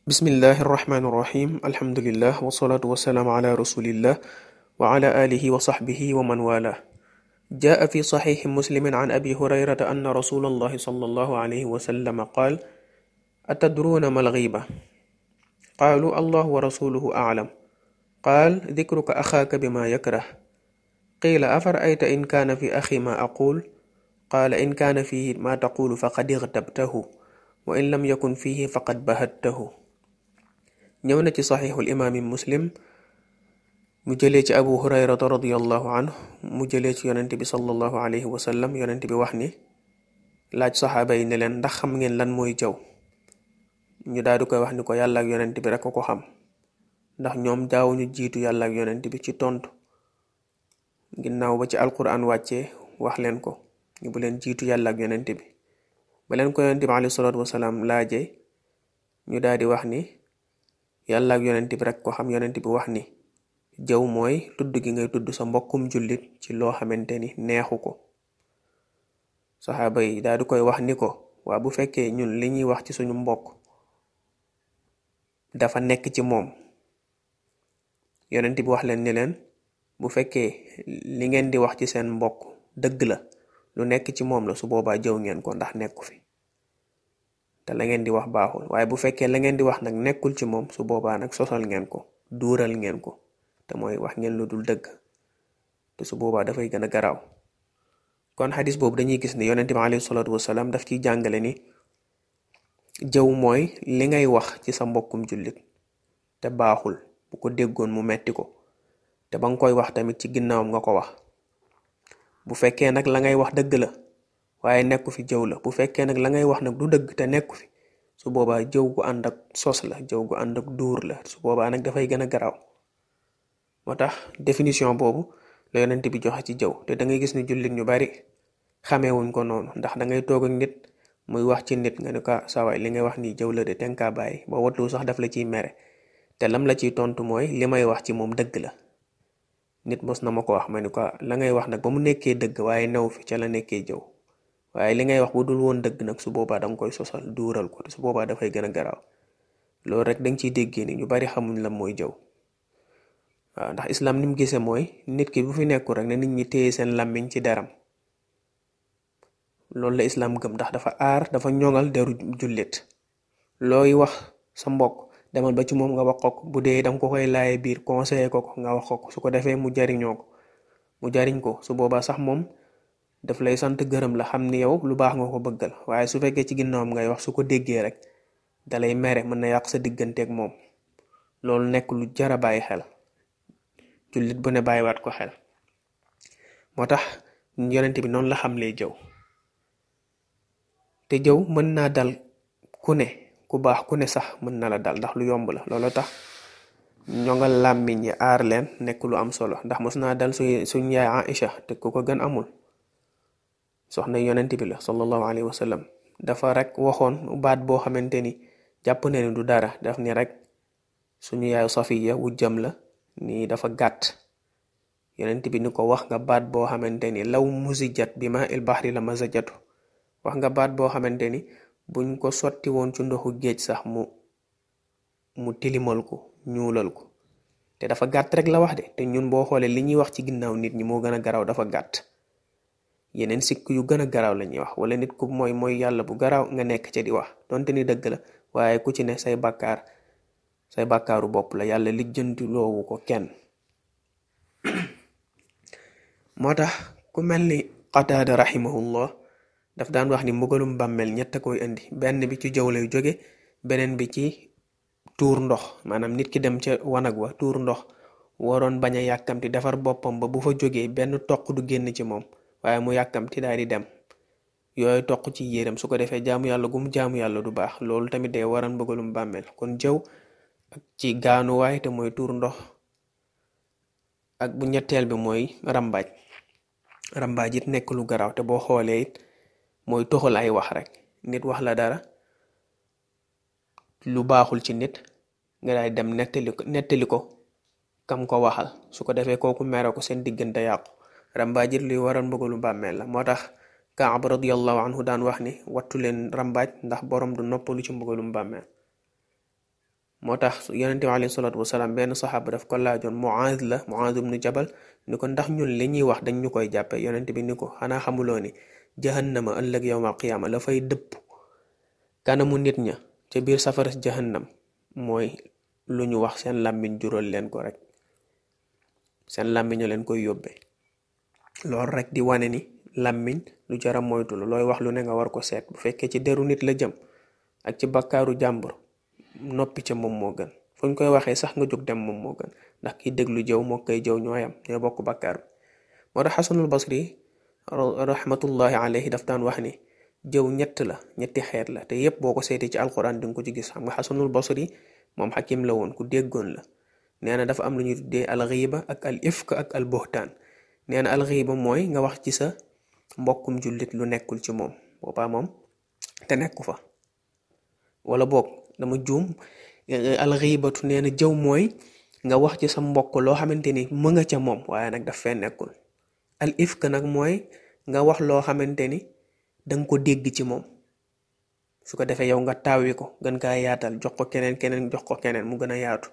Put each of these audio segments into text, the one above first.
bismillahi irrahmani irrahim alhamdulillah wasalaatu wasalaamu ala rasulillah wa ala alihi wa saxbihi wa man wala jaa fi saxiixi muslimin an abi hurayrata anna rasula allahi sallallahu alayhi wa sallam qaal atadruuna ma alxiiba qaalu allah wa rasuluhu aclam qaal dikruka axaaka bima yakrah qiila afarayta in kaana fi axi ma aqul qaala in kaana fihi ma taqulu faqad ixtabtahu wa in lam yakun fihi faqad bahattahu ñëw na ci saxiixul imaami muslim mu jëlee ci abu hurayrata radiallahu anhu mu jëlee ci yonent bi sallallahu alayhi wa sallam yonent bi wax ni laaj saxaaba yi ne leen ndax xam ngeen lan mooy jëw ñu daal di koy wax ni ko yàlla ak yonent bi rek ko xam ndax ñoom daawuñu jiitu yàlla ak yonent bi ci tontu ginnaaw ba ci alquran wàccee wax leen ko ñu bu leen jiitu yàlla ak yonent bi ba leen ko yonent bi alayhi salaatu wasalaam laajee ñu daal di wax ni yàlla ak yonent bi rek ko xam yonent bi wax ni jëw mooy tudd gi ngay tudd sa mbokkum jullit ci loo xamante ni neexu ko saxaaba yi daal di koy wax ni ko waa bu fekkee ñun li ñuy wax ci suñu mbokk dafa nekk ci moom yonent bi wax leen ni leen bu fekkee li ngeen di wax ci seen mbokk dëgg la lu nekk ci moom la su boobaa jëw ngeen ko ndax nekku fi te la ngeen di wax baaxul waaye bu fekkee la ngeen di wax nag nekkul ci moom su boobaa nag sosal ngeen ko duural ngeen ko te mooy wax ngeen lu dul dëgg te su boobaa dafay gën a garaaw kon xadis boobu dañuy gis ne yonent bi alayhi salaatu wasalaam daf ciy jàngale ni jëw mooy li ngay wax ci sa mbokkum jullit te baaxul bu ko déggoon mu metti ko te ba nga koy wax tamit ci ginnaawam nga ko wax bu fekkee nag la ngay wax dëgg la waaye nekku fi jëw la bu fekkee nag la ngay wax nag du dëgg te nekku fi su boobaa jëw gu ànd ak sos la jëw gu ànd ak duur la su boobaa nag dafay gën a garaaw moo tax définition boobu la yonent bi joxe ci jëw te da ngay gis ni jullit ñu bari xameewuñ ko noonu ndax da ngay toog ak nit muy wax ci nit nga ne ko sawaay li ngay wax nii jëw la de ten kaa bàyyi ba watlu sax daf la ciy mere te lam la ciy tontu mooy li may wax ci moom dëgg la nit mos na ma ko wax ma ni ko la ngay wax nag ba mu nekkee dëgg waaye new fi ca la nekkee jëw waaye li ngay wax bu dul woon dëgg nag su boobaa danga koy sosal duural ko te su boobaa dafay gën a garaaw loolu rek danga ciy déggee ni ñu bari xamuñ la mooy jëw waaw ndax islam ni mu gisee mooy nit ki bu fi nekkul rek ne nit ñi téye seen làmmiñ ci deram loolu la islam gëm ndax dafa aar dafa ñoŋal deru jullit looy wax sa mbokk demal ba ci moom nga wax ko bu dee danga ko koy laaye biir conseiller ko ko nga wax ko su ko defee mu jariñoo ko mu jariñ ko su boobaa sax moom daf lay sant gërëm la xam ni yow lu baax nga ko bëggal waaye su fekkee ci ginnaawam ngay wax su ko déggee rek dalay mere mën na yàq sa digganteeg moom loolu nekk lu jara bàyyi xel jullit bu ne bàyyiwaat ko xel moo tax yonent bi noonu la xam lay jëw te jëw mën naa dal ku ne ku baax ku ne sax mën na la dal ndax lu yomb la loolu tax ñongal làmmiñ yi aar leen nekk lu am solo ndax mos naa dal su suñ yaay Aïcha te ku ko gën amul soxna yonent bi la sallallahu alayhi wa sallam dafa rek waxoon baat boo xamante ni jàpp na ni du dara daf ni rek suñu yaayu Safiya wujjam la nii dafa gàtt yonent bi ni ko wax nga baat boo xamante ni law musijat bi ma il baxri la mazajatu wax nga baat boo xamante ni buñ ko sotti woon ci ndoxu géej sax mu mu tilimal ko ñuulal ko te dafa gàtt rek la wax de te ñun boo xoolee li ñuy wax ci ginnaaw nit ñi moo gën a garaaw dafa gàtt yeneen sikk yu gën a garaaw la ñuy wax wala nit ku mooy mooy yàlla bu garaaw nga nekk ca di wax donte ni dëgg la waaye ku ci ne say bàkkaar say bàkkaaru bopp la yàlla lijjanti loowu ko kenn moo tax ku mel ni qataada rahimahullah daf daan wax ni mbugalum bàmmeel ñett a koy indi benn bi ci jëw lay jóge beneen bi ci tuur ndox maanaam nit ki dem ca wanag wa tuur ndox waroon bañ a yàkkamti defar boppam ba bu fa jógee benn toq du génn ci moom waaye mu yàkkamti daal di dem yooyu toq ci yéreem su ko defee jaamu yàlla gu mu jaamu yàlla du baax loolu tamit day waral mbugalum bàmmeel kon jëw ak ci gaanuwaay te mooy tuur ndox ak bu ñetteel bi mooy rambaaj rambaaj it nekk lu garaaw te boo xoolee it mooy toxal ay wax rek nit wax la dara lu baaxul ci nit nga daay dem nettali ko nettali ko kam ko waxal su ko defee kooku mere ko seen diggante yàqu rambaaj it luy waral mbugalu bàmmeel la moo tax Kaab radiyallahu anhu daan wax ni wattu leen rambaaj ndax borom du noppalu ci mbugalum bàmmeel moo tax yonente bi alayhi salaatu wasalaam benn saxaaba daf ko laajoon Muaaz la Muaaz ibnu Jabal ni ko ndax ñun li ñuy wax dañ ñu koy jàppe yonente bi ni ko xanaa xamuloo ni jahannama ëllëg yowmal qiyaama la fay dëpp kanamu nit ña ca biir safaras jahannam mooy lu ñu wax seen làmmiñ jural leen ko rek seen làmmiñu leen koy yóbbee loolu rek di wane ni làmmiñ lu jara moytu la looy wax lu ne nga war ko seet bu fekkee ci deru nit la jëm ak ci bakkaaru jàmbur noppi ca moom moo gën fu ñu koy waxee sax nga jóg dem moom moo gën ndax kiy déglu jëw moo koy jëw ñooyam ñoo bokk bakkaar bi moo tax xasanul basri rahmatullahi alayhi daf daan wax ni jëw ñett la ñetti xeet la te yépp boo ko seetee ci alquran di nga ko ci gis xam nga xasanul basri moom xakim la woon ku déggoon la nee na dafa am lu ñuy tuddee alxiiba ak al ifk ak al buhtaan nee na alxiiba mooy nga wax ci sa mbokkum jullit lu nekkul ci moom boobaa moom te nekku fa wala boog dama juum alxiibatu nee na jëw mooy nga wax ci sa mbokk loo xamante ni mu nga ca moom waaye nag daf fee nekkul al ifk nag mooy nga wax loo xamante ni danga ko dégg ci moom su ko defee yow nga taawi ko gën kaa yaatal jox ko keneen keneen jox ko keneen mu gën a yaatu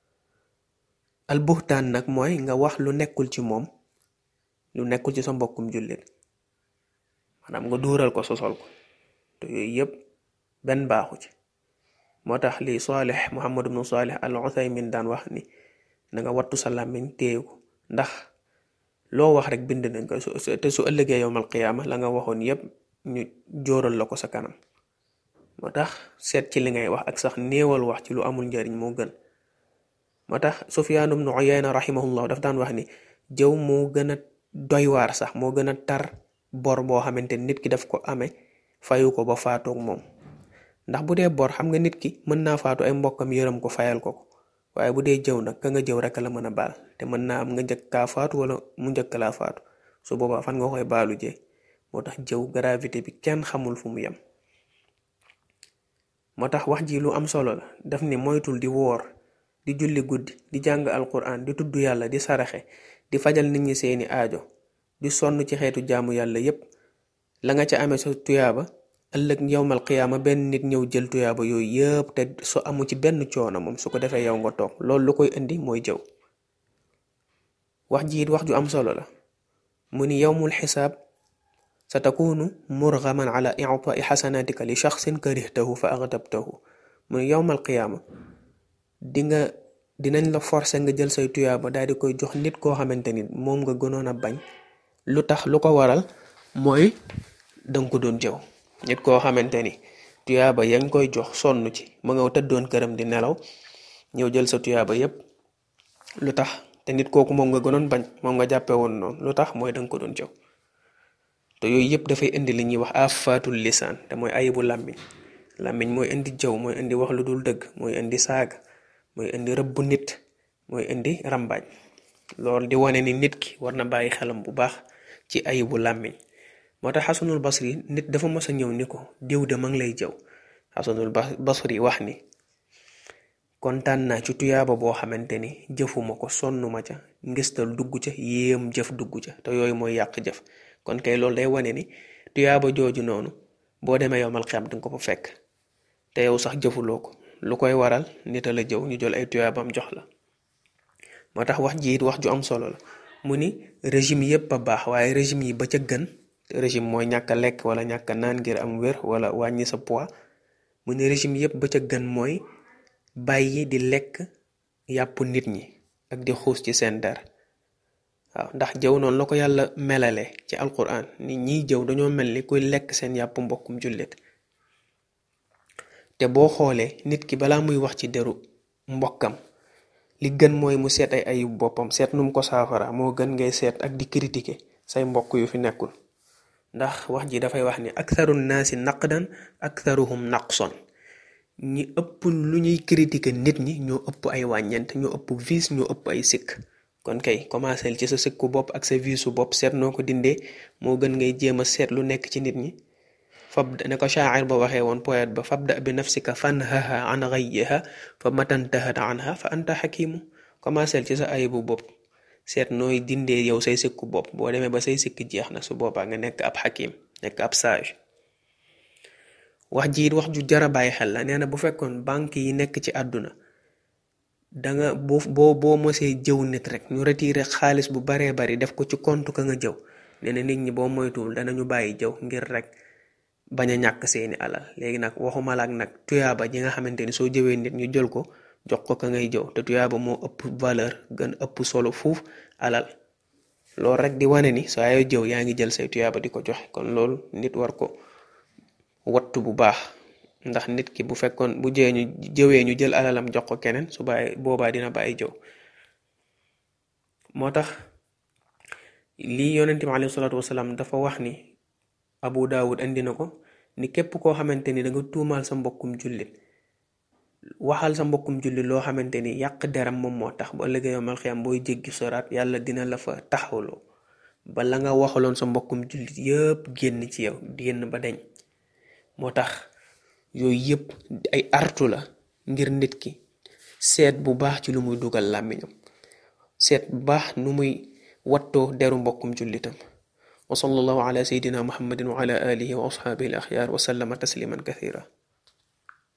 al buxtaan nag mooy nga wax lu nekkul ci moom lu nekkul ci sa mbokkum jullit maanaam nga duural ko sosol ko te yooyu yëpp benn baaxu ci moo tax li Saalix Muhammad ibnu Saalix al Uthaymin daan wax ni na nga wattu sa làmmiñ téye ko ndax loo wax rek bind nañ ko te su ëllëgee yowmal qiyaama la nga waxoon yëpp ñu jóoral la ko sa kanam moo tax seet ci li ngay wax ak sax néewal wax ci lu amul njariñ moo gën moo tax Sufyaan ibnu Uyayna rahimahullah daf daan wax ni jëw moo gën a doy waar sax moo gën a tar bor boo xamante nit ki daf ko amee fayu ko ba faatoog moom ndax bu dee bor xam nga nit ki mën naa faatu ay mbokkam yërëm ko fayal ko ko waaye bu dee jëw nag ka nga jëw rek la mën a baal te mën naa am nga njëkk kaa faatu wala mu njëkk laa faatu su boobaa fan nga koy baalu jee moo tax jëw gravité bi kenn xamul fu mu yem moo tax wax ji lu am solo la daf ni moytul di woor di julli guddi di jàng alquran di tudd yàlla di saraxe di fajal nit ñi seeni aajo di sonn ci xeetu jaamu yàlla yépp la nga ca amee sa tuyaaba ëllëg yowmal qiyaama benn nit ñëw jël tuyaaba yooyu yëpp te su amu ci benn coono moom su ko defee yow nga toog loolu lu koy indi mooy jëw wax ji it wax ju am solo la mu ni yowmul xisaab sa takunu murgaman ala itaai xasanatika li shaxsin karihtahu fa agtabtahu mu ni yowmal qiyaama di nga dinañ la forcer nga jël say tuyaaba daal di koy jox nit koo xamante ni moom nga gënoon a bañ lu tax lu ko waral mooy danga ko doon jëw nit koo xamante ni tuyaaba yaa ngi koy jox sonn ci ma nga tëddoon këram di nelaw ñëw jël sa tuyaaba yépp lu tax te nit kooku moom nga gënoon bañ moom nga jàppe woon noonu lu tax mooy danga ko doon jëw te yooyu yëpp dafay indi li ñuy wax afaatul lisaan te mooy ayibu làmmiñ làmmiñ mooy indi jëw mooy indi wax lu dul dëgg mooy indi saaga mooy indi rëbbu nit mooy indi rambaaj loolu di wane ni nit ki war na bàyyi xelam bu baax ci ayibu làmmiñ moo tax xasanul basri nit dafa mës a ñëw ni ko diw de ma ngi lay jëw xasanul basri wax ni kontaan naa ci tuyaaba boo xamante ni jëfuma ko sonnuma ca ngistal dugg ca yéem jëf dugg ca te yooyu mooy yàq jëf kon kay loolu day wane ni tuyaaba jooju noonu boo demee yomal xam dinga ko fa fekk te yow sax jëfuloo ko lu koy waral nit a la jëw ñu jël ay tuyaabam jox la moo tax wax ji it wax ju am solo la mu ni régime yépp a baax waaye régime yi ba ca gën régime mooy ñàkk a lekk wala ñàkk a naan ngir am wér wala wàññi sa poids mu ni régime yépp ba ca gën mooy bàyyi di lekk yàpp nit ñi ak di xuus ci seen der waaw ndax jëw noonu la ko yàlla melale ci alquran ni ñiy jëw dañoo mel ni kuy lekk seen yàpp mbokkum jullit te boo xoolee nit ki balaa muy wax ci deru mbokkam li gën mooy mu seet ay ayub boppam seet nu mu ko saafara moo gën ngay seet ak di critiquer say mbokk yu fi nekkul ndax wax ji dafay wax ni aktharu naasi naqdan aktharuhum naqson ñi ëpp lu ñuy critiquer nit ñi ñoo ëpp ay wàññeent ñoo ëpp vice ñoo ëpp ay sikk kon kay commencé ci sa sikku bopp ak sa vice su bopp seet noo ko dindee moo gën ngay jéem a seet lu nekk ci nit ñi fab ne ko shaacir ba waxee woon poète ba fabda bi nafsika fanhaha an ghayyiha fa matantahat anha fa anta xakimu commencé ci sa ayibu bopp seet nooy dindee yow say sikku bopp boo demee ba say sikk jeex na su boobaa nga nekk ab xakim nekk ab sage wax ji it wax ju jara bàyyi xel la nee na bu fekkoon banque yi nekk ci àdduna danga boo boo boo mosee jëw nit rek ñu retiré xaalis bu baree bari def ko ci compte ka nga jëw nee na nit ñi boo moytuwul danañu bàyyi jëw ngir rek bañ a ñàkk seeni alal léegi nag waxuma la ak nag tuyaaba ji nga xamante ni soo jëwee nit ñu jël ko jox ko ka ngay jëw te tuyaaba moo ëpp valeur gën ëpp solo fuuf alal loolu rek di wane ni saa yoo jëw yaa ngi jël say tuyaaba di ko joxe kon loolu nit war ko wattu bu baax ndax nit ki bu fekkoon bu jëwee ñu jëwee ñu jël alalam jox ko keneen su bàyyi boobaa dina bàyyi jëw moo tax lii yonente bi alayhi salaatu wasalaam dafa wax ni abu daawud andi na ko ni képp koo xamante ni da nga tuumaal sa mbokkum jullit waxal sa mbokkum jullit loo xamante ni yàq deram moom moo tax bu ëllëgee yomal xiyam booy jéggi soraat yàlla dina la fa taxawloo ba la nga waxaloon sa mbokkum jullit yëpp génn ci yow génn ba deñ moo tax yooyu yëpp ay artu la ngir nit ki seet bu baax ci lu muy dugal làmmiñam seet bu baax nu muy wattoo deru mbokkum jullitam wa sallallahu ala sayidina muhammadin wa ala alihi wa ashabihi al axyaar wa sallama tasliman kathira